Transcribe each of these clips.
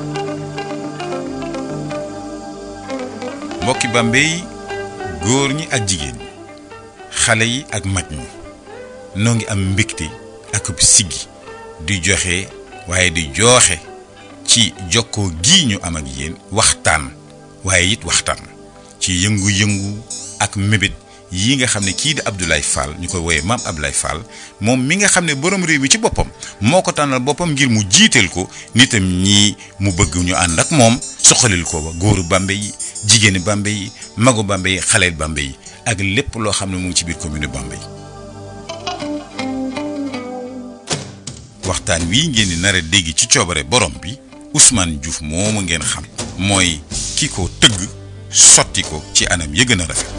mbokki Bambey góor ñi ak jigéen ñi xale yi ak mag ñi noo ngi am mbégte ak siggi di joxe waaye di jooxe ci jokkoo gi ñu am ak yéen waxtaan waaye it waxtaan ci yëngu-yëngu ak mébét yi nga xam ne kii di Abdoulaye Fall ñu koy woowee maam Abdoulaye Fall moom mi nga xam ne borom réew mi ci boppam moo ko tànnal boppam ngir mu jiiteel ko nitam ñii mu bëgg ñu ànd ak moom soxalil ko ba góoru Bambey yi jigéeni Bambey yi magu Bambey yi xaleel Bambey yi ak lépp loo xam ne mu ngi ci biir commune Bambey waxtaan wi ngeen di nar a dégg ci coobare borom bi Ousmane Diouf moomu ngeen xam mooy ki ko tëgg sotti ko ci anam ya gën a rafet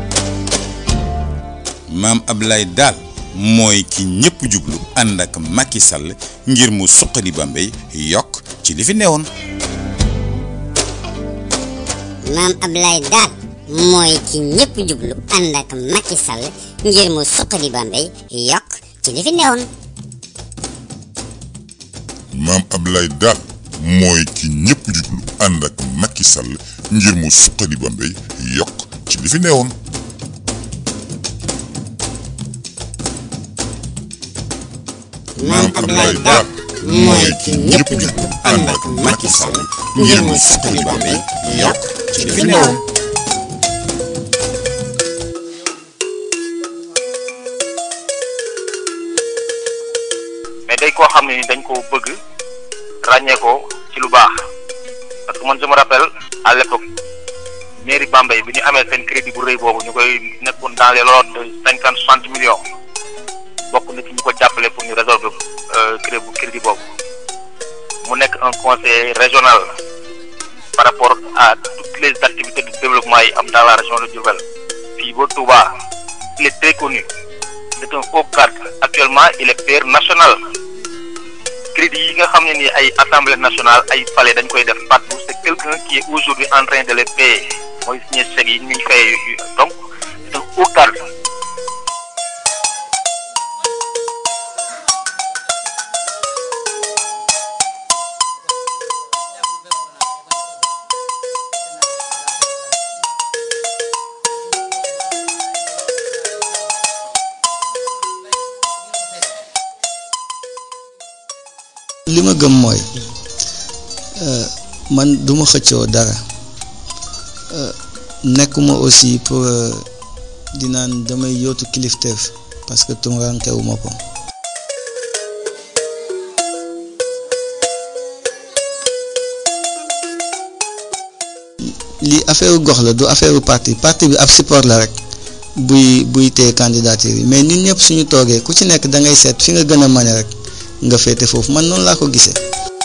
maam Ablaye daal mooy ki ñëpp jublu ànd ak Macky Sall ngir mu suqali Bambey yokk ci li fi newoon. maam Ablaye daal mooy ki ñëpp jublu ànd ak Macky Sall ngir mu suqali Bambey yokk ci li fi newoon. maam Ablaye daal mooy ki ñëpp jublu ànd ak Macky Sall ngir mu suqali Bambey yokk ci li fi newoon. maam Ablaye daal mooy ki ñëpp jublu ànd ak Macky Sall ngir mu suqali Bambey yokk ci li fi newoon. mais day koo xam ne ni dañ ko bëgg ràññee ko ci lu baax parce que man je me rappelle à l'époque mairie Bambey bi ñu amee seen crédit bu rëy boobu ñu koy nekkoon dans les lots de cinquante soixante millions bokk na ci ñu ko jàppale pour ñu résolver crédit bu crédit boobu mu nekk un conseil régional par rapport à toutes les activités de développement yi am dans la région de Diourbel fii ba Touba il est très connu c'est un haut cadre actuellement il est père national crédit yi nga xam ne ni ay assemblée nationale ay palais dañ koy def partout c'est quelqu'un qui est aujourd'hui en train de les payer mooy signé chèques yi ñuy fay donc c'est un haut cadre li ma gëm mooy man duma xëccoo dara nekkuma aussi pour di naan damay yootu kilifteef parce que tumurankewuma ko lii affaire gox la du affaire parti parti bi ab support la rek buy buy téye candidature yi mais ñun ñëpp suñu toogee ku ci nekk da ngay seet fi nga gën a mane rek nga féete foofu man noonu laa ko gisee.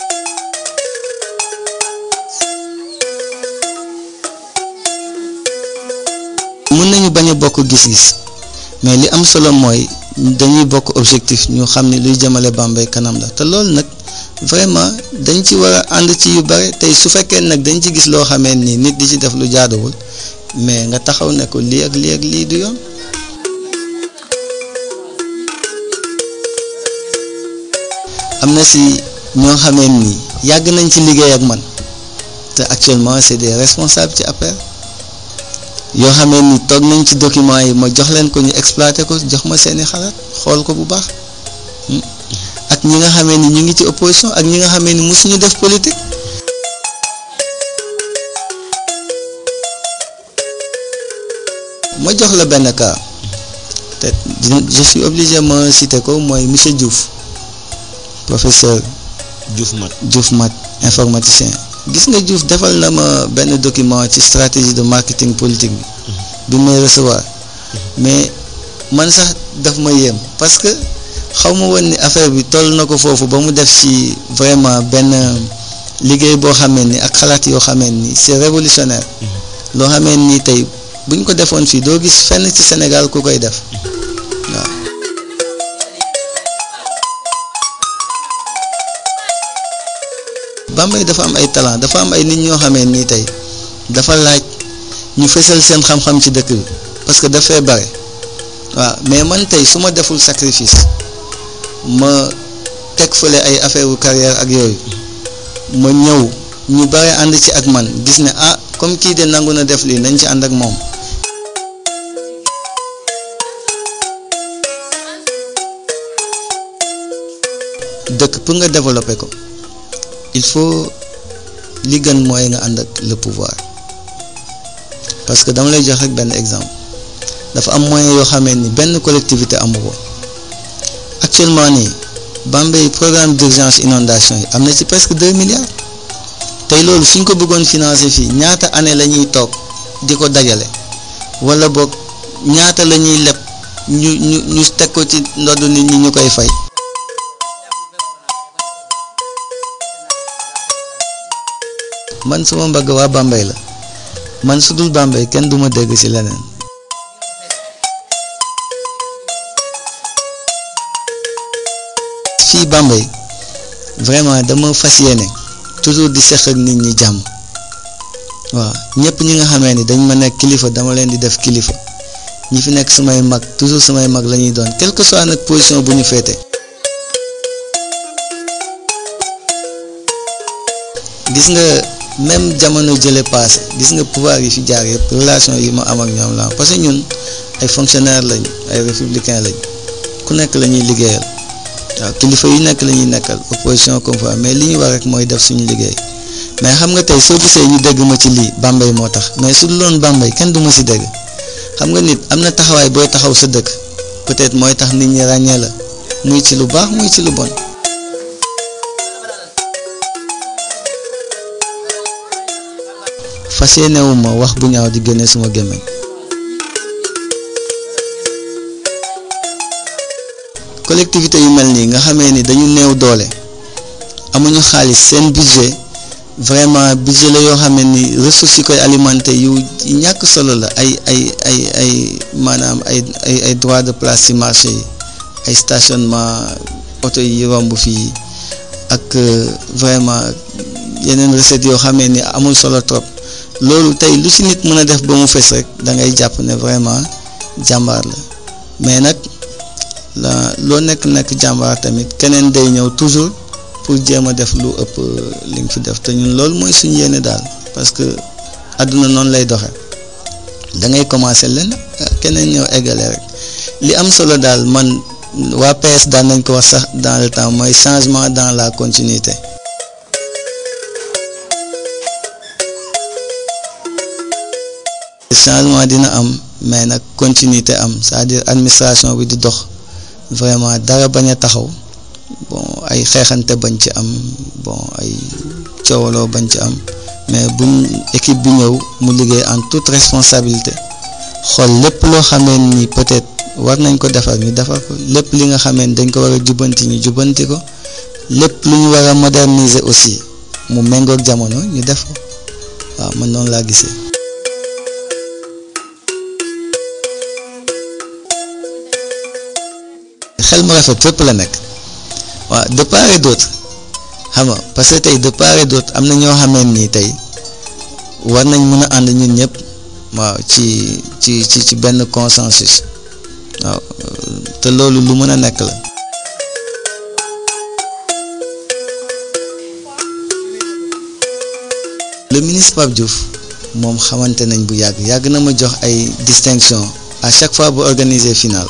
mën nañu bañ a bokk gis-gis mais li am solo mooy dañuy bokk objectif ñu xam ni luy jëmale Bambey kanam la te loolu nag vraiment dañ ci war a ànd ci yu bare tey su fekkee nag dañ ci gis loo xamee ni nit di ci def lu jaaduwul mais nga taxaw ne ko lii ak lii ak lii du yoon. am na si ñoo xamee ni yàgg nañ ci liggéey ak man te actuellement c'est des responsables ci APR yoo xamee ni toog nañ ci documents yi ma jox leen ko ñu exploité ko jox ma seeni xalaat xool ko bu baax ak ñi nga xamee ni ñu ngi ci opposition ak ñi nga xamee ni mosuñu def politique. ma jox la benn cas te je suis obligé ma citer ko mooy monsieur Diouf. professeur Diouf Mat Diouf Mat informaticien gis nga Diouf defal na ma benn document ci stratégie de marketing politique bi bi may recevoir mais man sax daf ma yéem parce que xaw ma woon ni affaire bi toll na ko foofu ba mu def ci vraiment benn liggéey boo xamee ni ak xalaat yoo xamee ni c'est révolutionnaire loo xamee ni tey bu ñu ko defoon fii doo gis fenn ci Sénégal ku koy def waaw Bambey dafa am ay talent dafa am ay nit ñoo xamee nii tey dafa laaj ñu fësal seen xam-xam ci dëkk bi parce que dafay bare waaw mais man tey su ma deful sacrifice ma teg fële ay affaire u carrière ak yooyu ma ñëw ñu bare ànd ci ak man gis ne ah comme kii de nangu na def lii nañ ci ànd ak moom dëkk pour nga développer ko il faut li gën mooy nga ànd ak le pouvoir parce que dama lay jox rek benn exemple dafa am moyen yoo xamee ni benn collectivité amu ko actuellement nii Bambey programme d'urgence inondation yi am na ci presque deux milliards tey loolu suñ ko bëggoon financer fii ñaata année la ñuy toog di ko dajale wala boog ñaata la ñuy leb ñu ñu ñu teg ko ci ndodd nit ñi ñu koy fay. man suma mbagg waa Bambey la man su dul Bambey kenn duma dégg ci leneen. fii Bambey vraiment dama fas yéene toujours di seq ak nit ñi jàmm waaw ñëpp ñi nga xamee ni dañ ma nekk kilifa dama leen di def kilifa ñi fi nekk samay mag toujours samay mag la ñuy doon quelle que soit nag position bu ñu féete. gis nga même jamono jële passé gis nga pouvoir yi fi jaar yëpp relation yi ma am ak ñoom la parce que ñun ay fonctionnaires lañ ay républicains lañ ku nekk la ñuy liggéeyal. waaw kilifa yu nekk la ñuy nekkal opposition comme fois mais li ñu war rek mooy def suñu liggéey mais xam nga tey soo gisee ñu dégg ma ci lii Bambey moo tax mais su dul loon Bambey kenn du ma si dégg xam nga nit am na taxawaay booy taxaw sa dëkk peut-être mooy tax nit ñi ràññee la muy ci lu baax muy ci lu bon. fas yéenewuma wax bu ñaaw di génne suma gémmiñ collectivité yu mel nii nga xamee ni dañu néew doole amuñu xaalis seen budget vraiment budget la yoo xamee ni ressources yi koy alimenter yu ñàkk solo la ay ay ay ay maanaam ay ay ay droit de place ci marché yi ay stationnement oto yi romb fii ak vraiment yeneen recettes yoo xamee ni amul solo trop loolu tey lu ci nit mën a def ba mu fes rek da ngay jàpp ne vraiment jàmbaar la mais nag. la loo nekk nekk jàmbaar tamit keneen day ñëw toujours pour jéem a def lu ëpp li nga fi def te ñun loolu mooy suñu yéene daal parce que àdduna noonu lay doxe da ngay commencer leen keneen ñëw eggale rek li am solo daal man waa PS daan nañ ko wax sax dans le temps mooy changement dans la continuité changement dina am mais nag continuité am c'est-à-dire administration bi di dox vraiment dara bañ a taxaw bon ay xeexante bañ ci am bon ay coowaloo bañ ci am mais buñ équipe bi ñëw mu liggéey en toute responsabilité xool lépp loo xamee ni peut-être war nañ ko defar ñu defar ko lépp li nga xamee ni dañ ko war a jubbanti ñu jubbanti ko lépp lu ñu war a moderniser aussi mu méngoog jamono ñu def ko waaw man noonu laa gisee. xel mu rafet fépp la nekk waaw de part et d'autre xam nga parce que tey de part et d'autre am na ñoo xamee nii tey war nañ mën a ànd ñun ñëpp waaw ci ci ci ci benn consensus waaw te loolu lu mën a nekk la. le ministre Pape Diouf moom xamante nañ bu yàgg yàgg na ma jox ay distinction à chaque fois bu organiser final.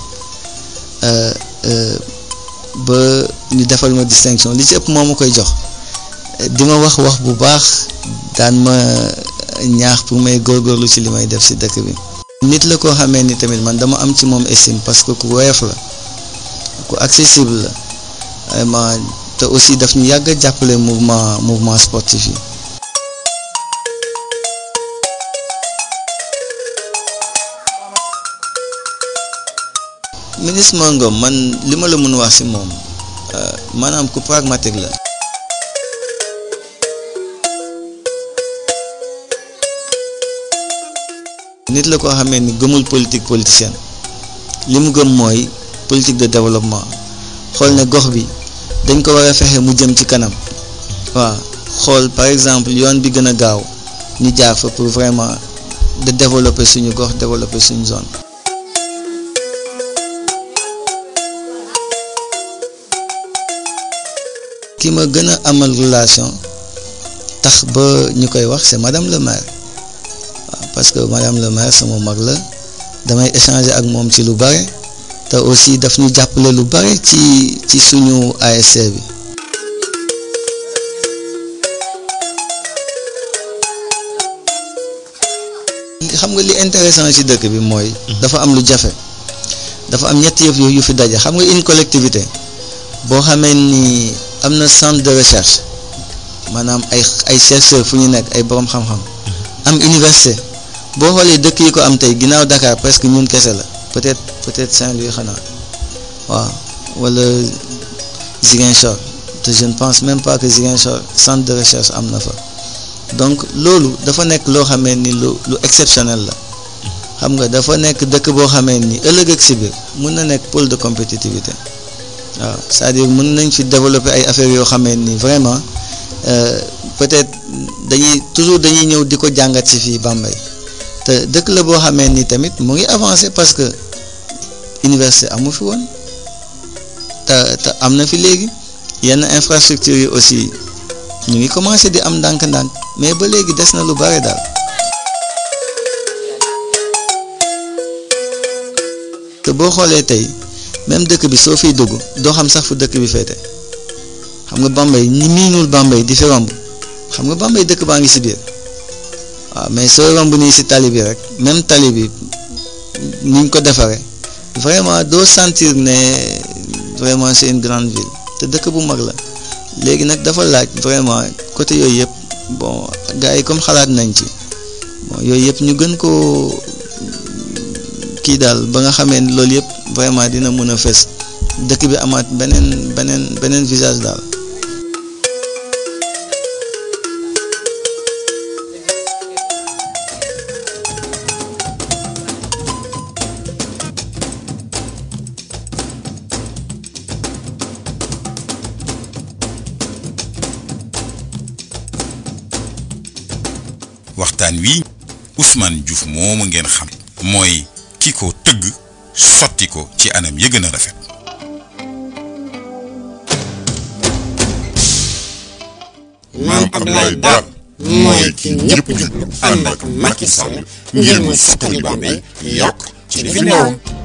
ba ñu defal ma distinction li ci ëpp moo ma koy jox di ma wax wax bu baax daan ma ñaax pour may góorgóorlu ci li may def ci dëkk bi. nit la koo xamee ni tamit man dama am ci moom estime parce que ku woyof la ku accessible la vraiment te aussi daf ñu yàgg a jàppale mouvement mouvement sportif yi. ministre Mangom man li ma la mën wax ci moom maanaam ku pragmatique la. nit la koo xamee ni gëmul politique politicienne li mu gëm mooy politique de développement xool ne gox bi dañ ko war a fexe mu jëm ci kanam waaw xool par exemple yoon bi gën a gaaw ñu jaar fa pour vraiment de développer suñu gox développer suñu zone. ki ma gën a amal relation tax ba ñu koy wax c'est madame le maire waaw parce que madame le maire sama mag la damay échanger ak moom ci lu bare te aussi daf ñu jàppale lu bare ci ci suñu ASC bi. xam nga li intéressant ci dëkk bi mooy. dafa am lu jafe. dafa am ñetti yëf yu fi daje xam nga une collectivité boo xamee ni am na centre de recherche maanaam ay ay chercheurs fu ñu nekk ay borom xam-xam. am université boo xoolee dëkk yi ko am tey ginnaaw Dakar presque ñun kese la peut-être peut-être Saint-Louis xanaa waaw wala Ziguinchor te je ne pense même pas que Ziguinchor centre de recherche am na fa. donc loolu dafa nekk loo xamee ni lu lu exceptionnel la xam nga dafa nekk dëkk boo xamee ni ëllëg ak si biir mun na nekk pôle de compétitivité waaw c'est-à-dire mën nañ fi développer ay affaires yoo xamee ni vraiment peut-être dañuy toujours dañuy ñëw di ko jàngat si fii Bambey te dëkk la boo xamee ni tamit mu ngi avancer parce que université amu fi woon te te am na fi léegi yenn infrastructures yi aussi ñu ngi commencer di am ndànk-ndànk mais ba léegi des na lu bare daal. te boo xoolee tey même dëkk bi soo fiy dugg doo xam sax fu dëkk bi féete xam nga Bambey ñi miinul Bambey di fi romb xam nga Bambey dëkk baa ngi si biir waaw mais soo romb nii si tali bi rek même tali bi niñ ko defaree vraiment doo sentir ne vraiment c'est une grande ville te dëkk bu mag la léegi nag dafa laaj vraiment côté yooyu yëpp bon gars yi comme xalaat nañ ci bon yooyu yëpp ñu gën koo kii daal ba nga xamee ni loolu yëpp vraiment dina mën a fës dëkk bi amaat beneen beneen beneen visage daal. waxtaan wi Ousmane Diouf moomu ngeen xam mooy ki ko tëgg sotti ko ci anam ya gën a rafet maam Abdoulaye Daab mooy ki ñëpp jublu ànd ak Macky Sall ngir mu suqali Bambey yokk ci li fi newoon